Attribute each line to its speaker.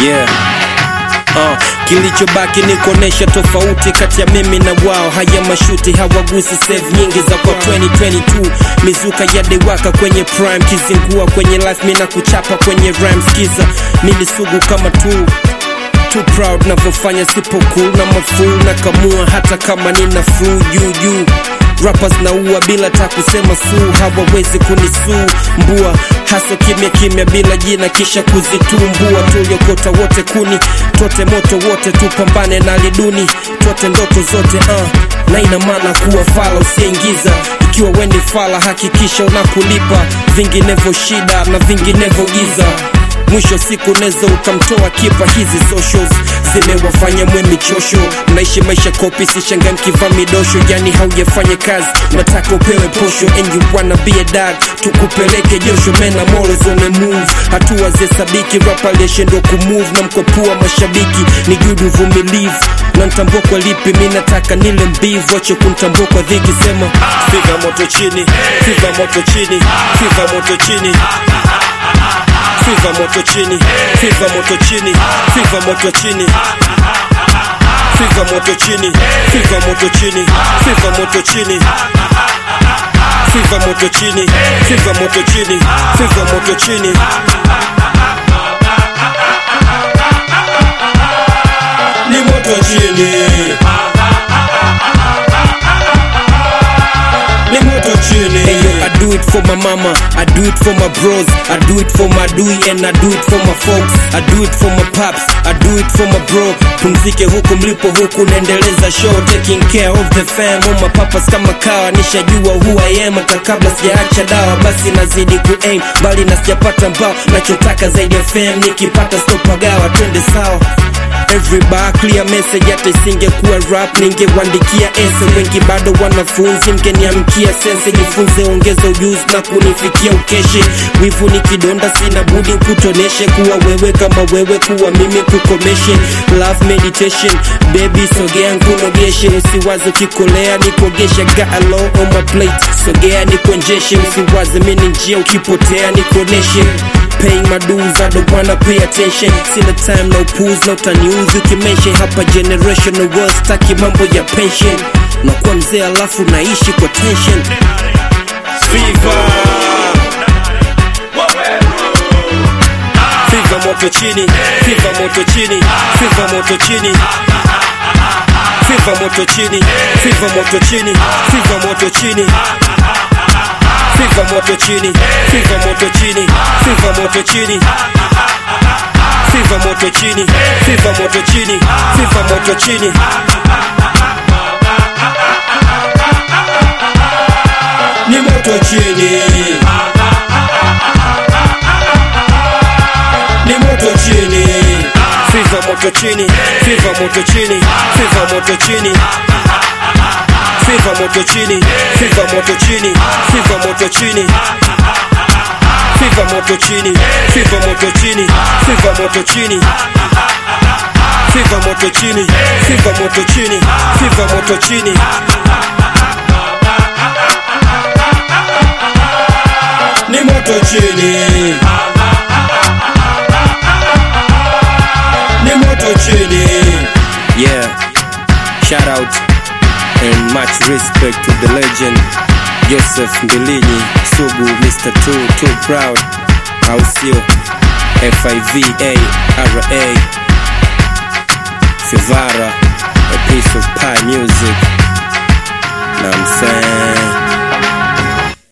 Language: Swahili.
Speaker 1: yeah. Uh, kilichobaki ni kuonesha tofauti kati ya mimi na wao. Haya mashuti hawagusi save nyingi za kwa 2022 mizuka ya dewaka kwenye prime, kizingua kwenye life, mina kuchapa kwenye rhyme. Skiza nilisugu kama tu too proud navyofanya, sipo cool na mafuu na kamua, hata kama nina flu juu juu rappers naua bila ta kusema suu, hawawezi kunisuu mbua haso kimya kimya bila jina kisha kuzitumbua. Tuliokota wote kuni tote moto wote, tupambane na liduni tote ndoto zote uh. na ina maana kuwa fala usiingiza, ikiwa weni fala hakikisha unakulipa, vinginevyo shida na vinginevyo giza mwisho siku nezo ukamtoa kipa. Hizi socials zimewafanya mwe michosho, mnaishi maisha kopi, sishangaa mkivaa midosho, yani haujafanya kazi, nataka upewe posho, and you wanna be a dad, tukupeleke josho, mena morals on a move, hatua zihesabiki, rap aliyeshindwa kumove na mkopua mashabiki, ni judu vumilivu na ntambua kwa lipi, mi nataka nile mbivu, wache kuntambua kwa dhiki, sema fiva moto chini, fiva moto chini, fiva moto chini Fiva moto chini, fiva moto chini, fiva moto chini. Fiva moto chini, fiva moto chini, fiva moto chini. Fiva moto chini, fiva moto chini, fiva moto chini. Ni moto chini. Ni moto chini. Hey yo, I do it for my mama, I do it for my bros, I do it for my dui and I do it for my folks, I do it for my pops, I do it for my bro. Pumzike huku mlipo huku naendeleza show, taking care of the fam. All my papas kama kawa, nishajua who I am hata kabla sijaacha dawa, basi nazidi ku aim bali na sijapata mbao, nachotaka zaidi ya fam, nikipata stopagawa, twende sawa Every bar clear message, hata isingekuwa rap ningewandikia ese. Wengi bado wanafunzi, mgeniamkia sense, jifunze, ongeza ujuzi na kunifikia ukeshe. Wivu ni kidonda, sina budi kutoneshe, kuwa wewe kama wewe, kuwa mimi kukomeshe. Love meditation, baby sogea nkunogeshe, usiwaze ukikolea nikuogeshe. Got a lot on my plate, sogea nikuonjeshe, usiwaze mimi njia, ukipotea nikuoneshe paying my dues, I don't wanna pay attention. Sina time no pools, no utaniuzi ukimention hapa generational wealth, staki mambo ya pension. Nakuwa mzee alafu naishi kwa tension. Fever. Fever moto chini, fever moto chini, fever moto chini. Fever moto chini, fever moto chini, fever moto chini. Fiva moto chini, fiva moto chini, fiva moto chini. Fiva moto chini, fiva moto chini, fiva moto chini. Ni moto chini. Ni moto chini. Fiva moto chini, fiva moto chini, fiva moto chini. Fiva moto chini, fiva moto chini, fiva moto chini. Fiva moto chini, fiva moto chini, fiva moto chini. Fiva moto chini, fiva moto chini, fiva moto chini. Ni moto chini. Ni moto chini. Yeah. Shout out and much respect to the legend Joseph Mbilinyi Sugu, Mr. Too, Too Proud, au sio? F-I-V-A R-A Fivara, a piece of pie music. Know what I'm saying?